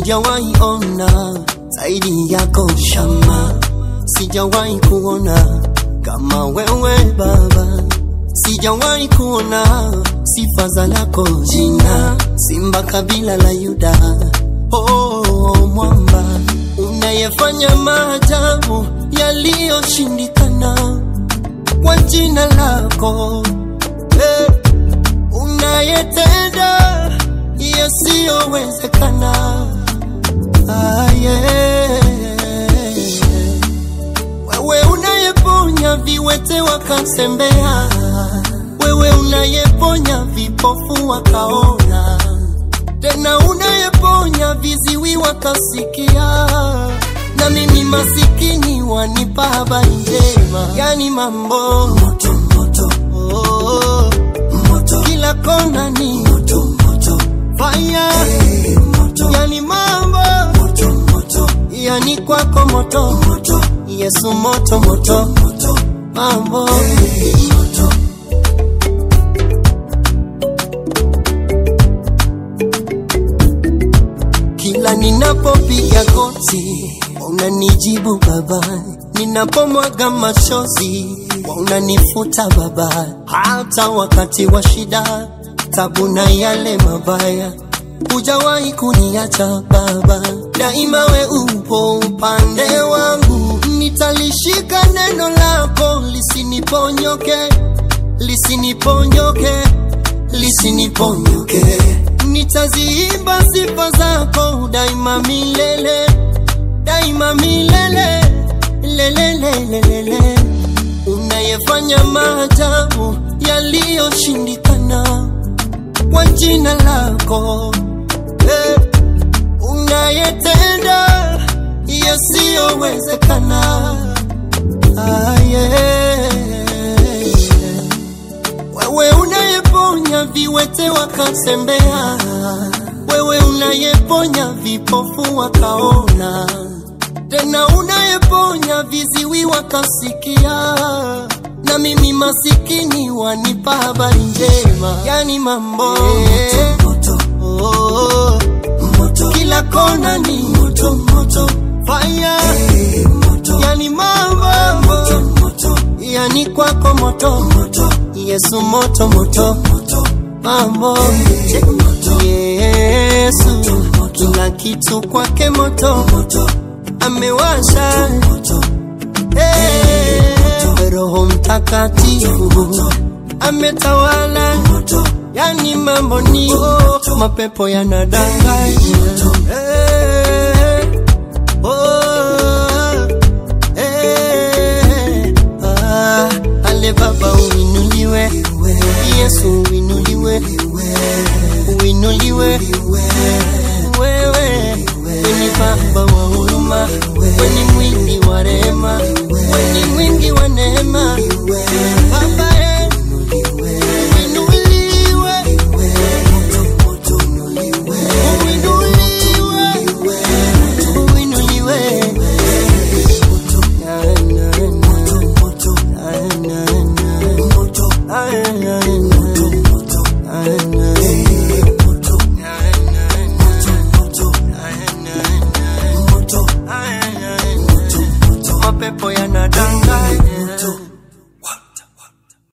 sijawahi ona zaidi yako shama, sijawahi kuona kama wewe Baba, sijawahi kuona sifa za lako jina, simba kabila la Yuda, oh mwamba unayefanya maajabu yaliyoshindikana kwa jina lako eh, unayetenda yasiyowezekana ah, yeah. Wewe unayeponya viwete wakasembea, wewe unayeponya vipofu wakaona, tena unayeponya viziwi wakasikia, na mimi masikini wanipa habari njema, yani mambo moto, moto, oh, moto. kila kona ni moto, moto. fire hey, moto. yani mambo moto, moto. yani kwako moto, moto. Yesu moto moto, moto. mambo hey, moto. Kila ninapopiga goti unanijibu Baba, ninapomwaga machozi unanifuta Baba, hata wakati wa shida, tabu na yale mabaya hujawahi kuniacha Baba, daima we upo upande wangu, nitalishika neno lako lisiniponyoke, lisiniponyoke, lisiniponyoke nitaziimba sifa zako daima milele, daima milele, lelelelelele. Unayefanya maajabu yaliyoshindikana kwa jina lako eh, unayetenda yasiyowezekana ah, yeah. Wewe unayeponya viwete wakasembea, wewe unayeponya vipofu wakaona, tena unayeponya viziwi wakasikia, na mimi masikini wanipa habari njema, yani mambo yeah. moto, oh, moto. kila kona ni moto, moto. fire hey, moto. yani mambo moto, moto. yani kwako moto, moto. Yesu moto moto moto mambo hey, moto. Yesu kila kitu kwake moto moto amewasha moto. Hey, Roho Mtakatifu ametawala moto. Yani mambo ni moto. mapepo yanadanganya hey, oh, hey, ah, ale Baba uinuliwe, Yesu uinuliwe, uinuliwe wewe, weni Baba wa huruma, weni mwingi wa rehema, weni mwingi wa neema, Baba eh, uinuliwe, uinuliwe, uinuliwe. Na, na, na, na, na, na, na, na. mapepo yanadanganya